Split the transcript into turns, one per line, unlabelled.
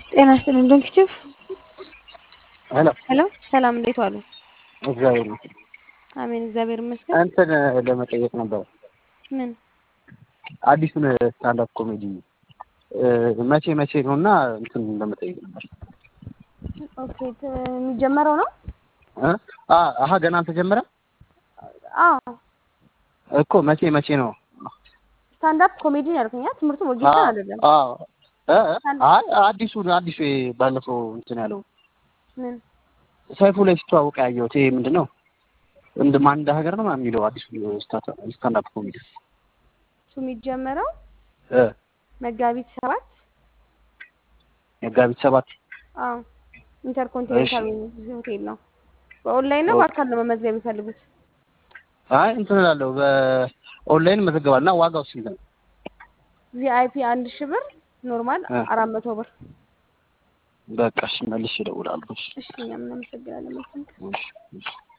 ጤና ይስጥልኝ ዶክተር
ሄሎ
ሄሎ ሰላም እንዴት ዋሉ?
እግዚአብሔር ይመስገን።
አሜን እግዚአብሔር ይመስገን።
እንትን ለመጠየቅ ነበር
ምን
አዲሱን ስታንዳፕ ኮሜዲ መቼ መቼ ነው እና እንትን ለመጠየቅ ነበር።
ኦኬ ት- የሚጀመረው ነው?
እ? አ አሀ ገና አልተጀመረም
አዎ
እኮ መቼ መቼ ነው?
ስታንዳፕ ኮሜዲ ነው ያልከኝ አይደል? ትምህርቱ ወጌሻ
አ-
አይደለም።
አዎ እ? አይ አዲሱ አዲሱ ባለፈው እንትን ያለው
ምን
ሰይፉ ላይ ሲተዋወቅ ያየሁት ይሄ ምንድን ነው እንደ ማን እንደ ሀገር ነው ምናምን የሚለው አዲሱ ስታንዳፕ ኮሜዲ
እሱ የሚጀመረው
እ
መጋቢት ሰባት
መጋቢት ሰባት
አዎ ኢንተርኮንቲኔንታል ሆቴል ነው። በኦንላይን ነው
ኦኬ።
በአካል ነው መመዝገብ የሚፈልጉት?
አይ እንትን እላለሁ በኦንላይን መዘገባል እና ዋጋው ስንት ነው?
ቪአይፒ አንድ ሺህ ብር፣ ኖርማል
እ።
አራት መቶ ብር።
በቃ እሺ መልሼ እደውላለሁ። እሺ
እሺ እኛም እናመሰግናለን። መልካም ቀን።
እሺ እሺ